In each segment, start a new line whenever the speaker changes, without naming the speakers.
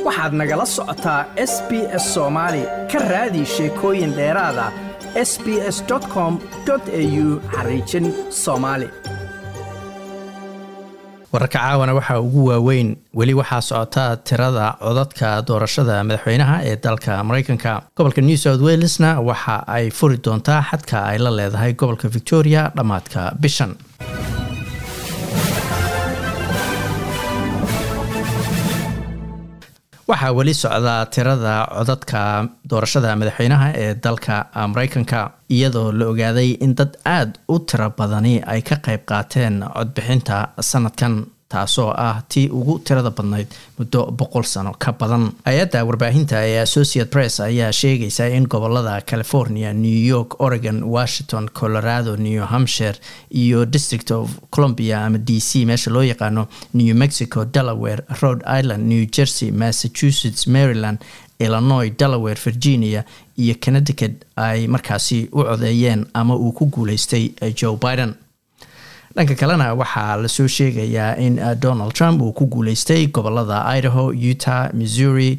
waxaad nagala socotaa s b s soomaali ka raadi sheekooyin dheeraada s b s com au xariijin soomaali
wararka caawana waxaa ugu waaweyn weli waxaa socotaa tirada codadka doorashada madaxweynaha ee dalka mareykanka gobolka new south welesna waxa ay furi doontaa xadka ay la leedahay gobolka victoria dhammaadka bishan waxaa weli socdaa tirada codadka doorashada madaxweynaha ee dalka mareykanka iyadoo la ogaaday in dad aada u tiro badani ay ka qayb qaateen codbixinta sanadkan taasoo ah tii ugu tirada badnayd muddo boqol sano ka badan hay-adda warbaahinta ee associate press ayaa sheegaysa in gobolada california new york oregon washington colorado new hampshire iyo district of columbia ama d c meesha loo yaqaano new mexico delaware rhode island new jersey massachusetts maryland illinois delaware virginia iyo connecticut ay markaasi u codeeyeen ama uu ku guuleystay joe biden dhanka kalena waxaa lasoo sheegayaa in donald trump uu ku guuleystay gobolada idaho utah missouri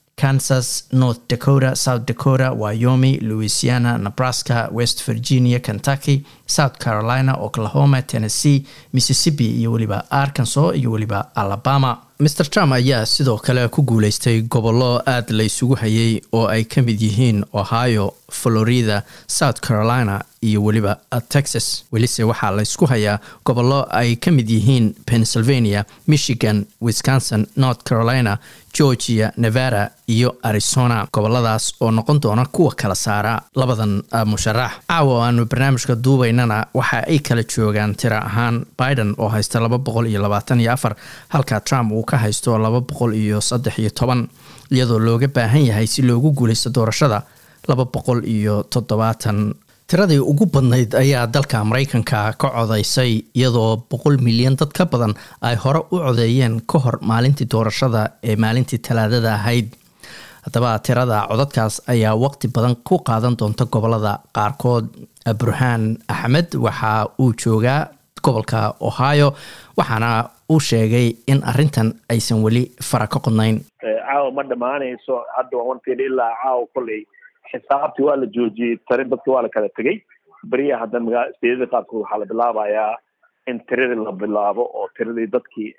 kansas north dakota south dakota wyomi louisiana nebraska west virginia kentucky south carolina oklahoma tennessee mississippi iyo weliba arkansas iyo weliba alabama mr trump ayaa sidoo kale ku guuleystay gobollo aada la ysugu hayay oo ay ka mid yihiin ohio florida south carolina iyo weliba texas welise waxaa laysku hayaa gobollo ay ka mid yihiin pennsylvania michigan wisconsin north carolina georgia nevada iyo arizona goboladaas oo noqon doona kuwa kala saara labadan musharax caawa aanu barnaamijka duubaynana waxa ay kala joogaan tiro ahaan biden oo haysta laba boqol iyo labaatan iyo afar halka trump uu ka haysto laba boqol iyo saddex iyo toban iyadoo looga baahan yahay si loogu guuleysto doorashada laba boqol iyo toddobaatan tiradii ugu badnayd ayaa dalka mareykanka ka codaysay iyadoo boqol milyan dad ka badan ay hore u codeeyeen ka hor maalintii doorashada ee maalintii talaadada ahayd haddaba tirada codadkaas ayaa waqti badan ku qaadan doonta gobolada qaarkood burhaan axmed waxa uu joogaa gobolka ohio waxaana uu sheegay in arintan aysan weli fara ka qodnayn
caawa ma dhamaanayso hadda waan wanteeda ilaa caawa kolley xisaabtii waa la joojiyey tari dadka waa la kala tegey beriya hadda magaa steedada qaarkood waxaa la bilaabayaa in tiradii la bilaabo oo tiradii dadkii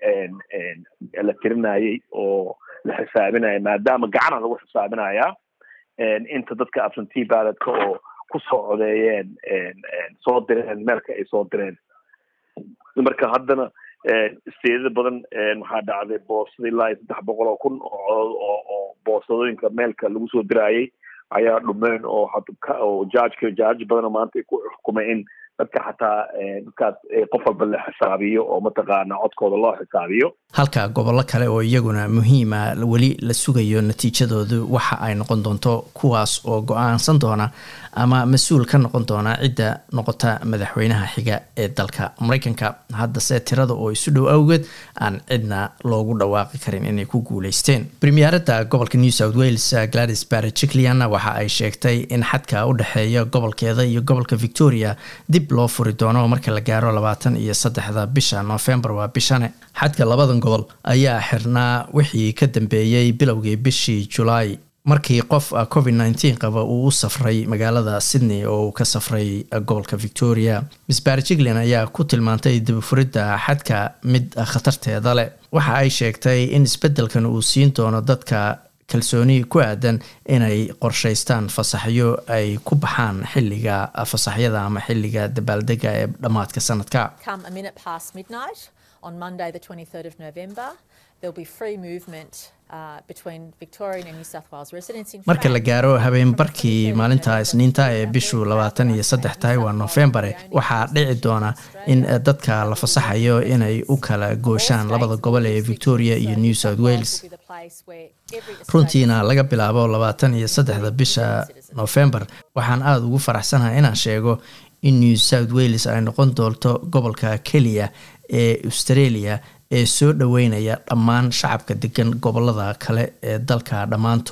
la tirinayay oo la xisaabinaya maadaama gacana lagu xisaabinayaa inta dadka absentee ballotka oo kusoo codeeyeen soo direen meelka ay soo direen marka haddana steedada badan waxaa dhacday boosada ilaa iyo saddex boqol oo kun oo oo boosadooyinka meelka lagu soo diraayay ayaa dhumeen oo oo jajka jaaj badan maanta ay ku xukumay in dadka xataa dadkaas qof walba la xisaabiyo oo mataqaana codkooda loo xisaabiyo
halka gobollo kale oo iyaguna muhiima weli la sugayo natiijadoodu waxa ay noqon doonto kuwaas oo go-aansan doona ama mas-uul ka noqon doona cidda noqota madaxweynaha xiga ee dalka mareykanka haddase tirada oo isu dhow awgeed aan cidna loogu dhawaaqi karin inay ku guuleysteen premierada gobolka new south wales gladys barjiclian waxa ay sheegtay in xadka u dhexeeya gobolkeeda iyo gobolka victoria dib loo furi doono marka la gaaro labaatan iyo saddexda bisha novembar waa bishane xadka labadan gobol ayaa xirnaa wixii ka dambeeyey bilowgii bishii julaay markii qof covid nneteen qaba uu u safray magaalada sydney oo uu ka safray gobolka victoria miss barjiglan ayaa ku tilmaantay dibifuridda xadka mid khatarteeda leh waxa ay sheegtay in isbeddelkan uu siin doono dadka kalsooni ku aadan inay qorshaystaan fasaxyo ay ku baxaan xilliga fasaxyada ama xilliga dabaaldega ee dhammaadka sanadka
on Monday, the 23rd of November, there'll be free movement uh, between Victorian and New South Wales residents. In
marka la gaaro habeenbarkii maalinta isniinta ee bishu labaatan iyo saddex tahay waa noofembare waxaa dhici doona in dadka la fasaxayo inay u kala gooshaan labada gobol ee victoria iyo new south wales runtiina laga bilaabo labaatan iyo saddexda bisha noofembar waxaan aada ugu faraxsanahay inaan sheego in new south wales ay noqon doonto gobolka keliya ee australia ee soo dhoweynaya dhammaan shacabka degan gobolada kale ee dalka dhammaantood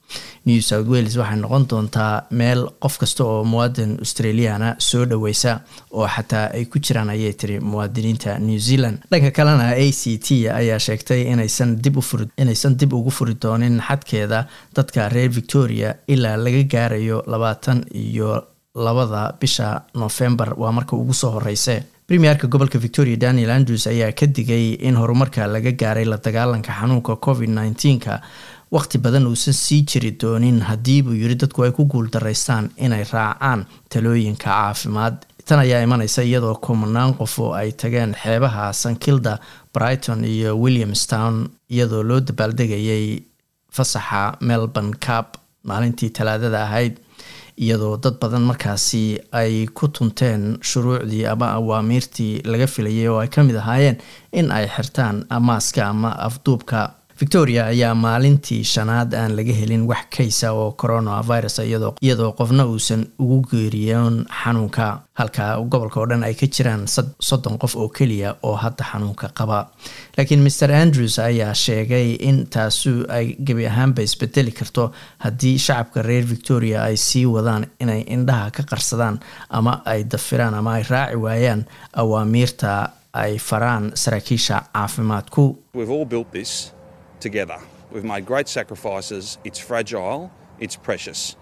new south wales waxay noqon doontaa meel qof kasta oo muwaadin australiana soo dhoweysa oo xataa ay ku jiraan ayay tiri muwaadiniinta new zealand dhanka kalena a c t ayaa sheegtay inaysan dib ufuri inaysan dib ugu furi doonin xadkeeda dadka reer victoria ilaa laga gaarayo labaatan iyo labada bisha novembar waa marka ugu soo horeyse premierka gobolka victoria daniel andrews ayaa ka digay in horumarka laga gaaray la dagaalanka xanuunka covid nneteen-ka waqti badan uusan sii jiri doonin haddii buu yiri dadku ay ku guuldaraystaan inay raacaan talooyinka caafimaad tan ayaa imaneysa iyadoo kumanaan qof oo ay tageen xeebaha sankilda brighton iyo williamstown iyadoo loo dabaaldegayay fasaxa melbourne cap maalintii talaadada ahayd iyadoo dad badan markaasi ay ku tunteen shuruucdii ama awaamiirtii laga filayay oo ay ka mid ahaayeen in ay xirtaan maaska ama afduubka victoria ayaa maalintii shanaad aan laga helin wax kaysa oo coronavirus iyadoo qofna uusan ugu geeriyoon xanuunka halka gobolka oo dhan ay ka jiraan soddon qof oo keliya oo hadda xanuunka qaba laakiin mer andrews ayaa sheegay in taasu ay gebi ahaanba isbedeli karto haddii shacabka reer victoria ay sii wadaan inay indhaha ka qarsadaan ama ay dafiraan ama ay raaci waayaan awaamiirta ay faraan saraakiisha caafimaadku
together. We've made great sacrifices. It's fragile, it's precious.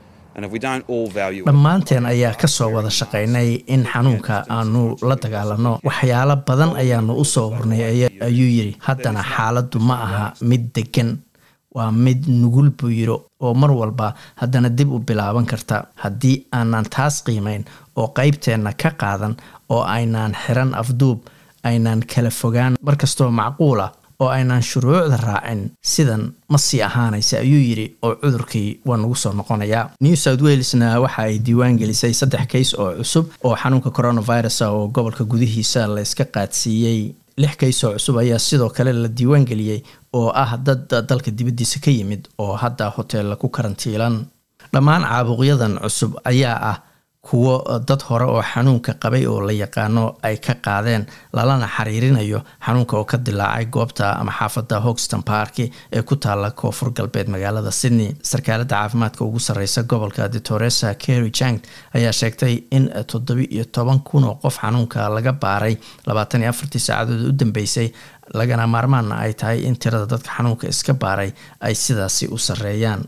dhammaanteen ayaa kasoo wada shaqaynay in xanuunka aanu la dagaalano waxyaalo badan ayaanu usoo hornay ayuu yiri haddana xaaladdu ma aha mid degan waa mid nugul buu yiri oo mar walba haddana dib u bilaaban karta haddii aanan taas qiimayn oo qeybteenna ka qaadan oo aynaan xiran afduub aynaan kala fogaan markastoo macquula oo aynaan shuruucda raacin sidan ma sii ahaanaysa ayuu yidhi oo cudurkii waa nagu soo noqonayaa new south walesna waxa ay diiwaan gelisay saddex kays oo cusub oo xanuunka coronavirus oo gobolka gudihiisa la yska qaadsiiyey lix kays oo cusub ayaa sidoo kale la diiwaan geliyey oo ah dad dalka dibaddiisa ka yimid oo hadda hoteella ku karantiilan dhammaan caabuqyadan cusub ayaa ah kuwo dad hore oo xanuunka qabay oo la yaqaano ay ka qaadeen lalana xiriirinayo xanuunka oo ka dilaacay goobta ama xaafadda hogston parki ee ku taala koonfur galbeed magaalada sydney sarkaalada caafimaadka ugu sareysa gobolka detoresa kerry jank ayaa sheegtay in toddobi iyo toban kun oo qof xanuunka laga baaray labaatan iyo afartii saacadood u dambeysay lagana maarmaanna ay tahay in tirada dadka xanuunka iska baaray ay sidaasi u sareeyaan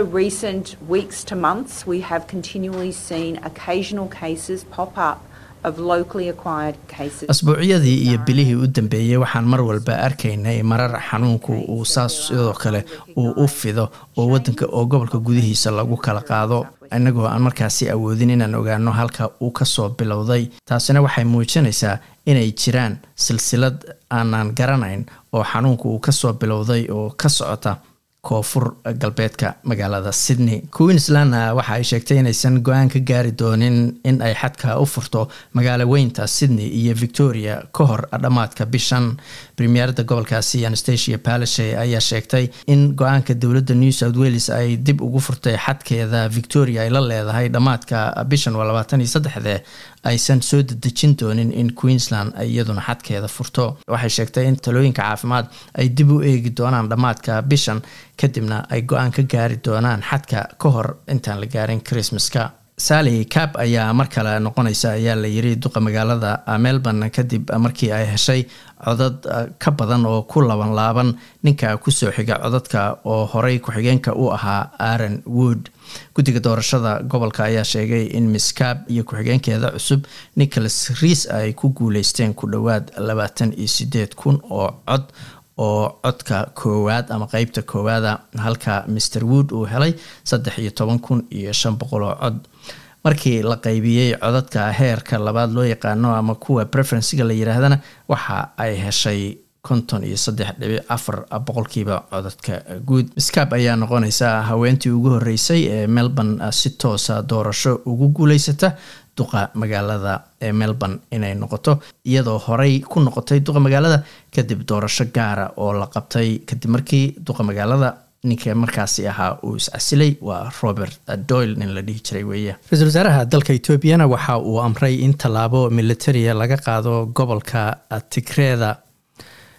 asbuucyadii iyo bilihii u dambeeyey waxaan mar walba arkaynay marar xanuunku uu saas sidoo kale uu u fido oo wadanka oo gobolka gudihiisa lagu kala qaado inagoo aan markaasi awoodin inaan ogaano halka uu kasoo bilowday taasina waxay muujinaysaa inay jiraan silsilad aanaan garanayn oo xanuunku uu kasoo bilowday oo ka socota koonfur galbeedka magaalada sydney queenslandna waxa ay sheegtay inaysan go-aan ka gaari doonin in ay xadka u furto magaalo weynta sydney iyo victoria ka hor dhammaadka bishan premierada gobolkaasi anastasia palashe ayaa sheegtay in go-aanka dowladda new south wales ay dib ugu furtay xadkeeda victoria ay la leedahay dhammaadka bishan waa labaatan iyo saddexde aysan soo dedejin doonin in queensland ay iyaduna xadkeeda furto waxay sheegtay in talooyinka caafimaad ay dib u eegi doonaan dhammaadka bishan kadibna ay go-aan ka gaari doonaan xadka ka hor intaan la gaarin christmaska sally cap ayaa mar kale noqonaysa ayaa la yiri duqa magaalada melbourne kadib markii ay heshay codad ka badan oo ku laban laaban ninka kusoo xiga codadka oo horey ku-xigeenka u ahaa aaron wood guddiga doorashada gobolka ayaa sheegay in miss cap iyo ku-xigeenkeeda cusub nicholas reis ay ku guuleysteen ku dhowaad labaatan iyo sideed kun oo cod oo codka koowaad ama qeybta koowaada halka mr wood uu helay saddex iyo toban kun iyo shan boqol oo cod markii la qaybiyey codadka heerka labaad loo yaqaano ama kuwa preferencega la yiraahdana waxa ay heshay konton iyo saddex dhibic afar boqolkiiba codadka guud miskab ayaa noqonaysa haweentii ugu horeysay ee melbourne si toosa doorasho ugu guuleysata duqa magaalada ee melbourne inay noqoto iyadoo horey ku noqotay duqa magaalada kadib doorasho gaara oo la qabtay kadib markii duqa magaalada ninka markaasi ahaa uu iscasilay waa robert doyle nin la dhihi jiray weeye ra-iisul wasaaraha dalka etoobiyana waxa uu amray in tallaabo militaria laga qaado gobolka tigreeda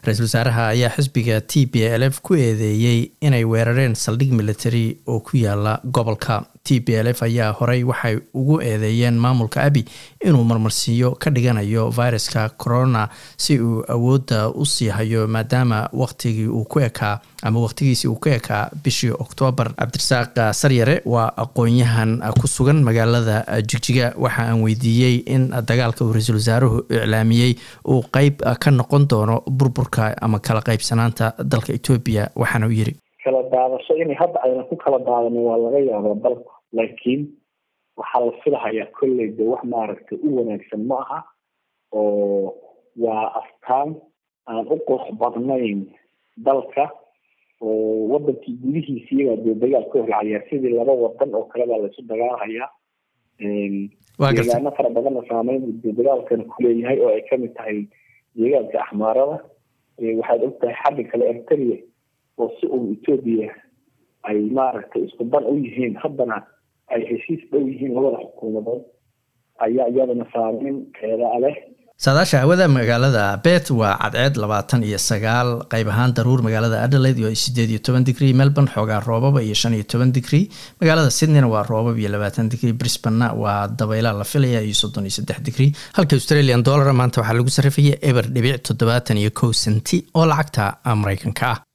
ra-iisul wasaaraha ayaa xisbiga t b l f ku eedeeyey inay weerareen saldhig military oo ku yaala gobolka t b l f ayaa horey waxay ugu eedeeyeen maamulka abi inuu marmarsiiyo ka dhiganayo viruska corona si uu awoodda u sii hayo maadaama waqtigii uu ku ekaa ama waqtigiisii uu ku ekaa bishii oktoobar cabdirasaaq saryare waa aqoon-yahan ku sugan magaalada jigjiga waxa aan weydiiyey in dagaalka uu ra-iisul wasaaruhu iclaamiyey uu qeyb ka noqon doono burburka ama kala qaybsanaanta dalka etoobiya waxaana u yiri
kala daadasho inay hadda ayna ku kala daadanin waa laga yaabaa dalku laakiin waxaa la filahayaa kolley de wax maaragtay u wanaagsan ma aha oo waa astaan aan u qurux badnayn dalka oo wadankii gudihiisa iyagaa dee dagaal ka horlacayaa sidii laba wadan oo kale baa laysu dagaalhayaa deegaano fara badanna saameyn de dagaalkana kuleeyahay oo ay kamid tahay deegaanka axmaarada waxaad ogtahay xagga kale ertria oo si uun etoobiya ay maaragtay isku dan u yihiin haddana ay heshiis dhow yihiin labada xukuumadood ayaa iyadana saameyn keeda leh
saadaasha hawada magaalada bet waa cadceed labaatan iyo sagaal qeyb ahaan daruur magaalada adelaide iyo sideed iyo toban digrie melbourne xoogaa roobaba iyo shan iyo toban digrie magaalada sydneyna waa roobab iyo labaatan digrie brisbanna waa dabayla la filaya iyo soddon iyo saddex digrie halka australian dollar maanta waxaa lagu sarrifaya eber dhibic toddobaatan iyo kow senti oo lacagta mareykanka ah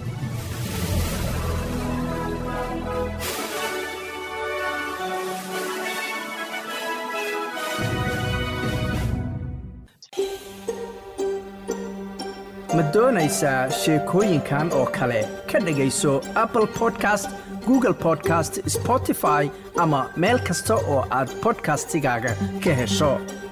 ma doonaysaa sheekooyinkan oo kale ka dhegayso apple podcast google podcast spotify ama meel kasta oo aad bodkastigaaga ka hesho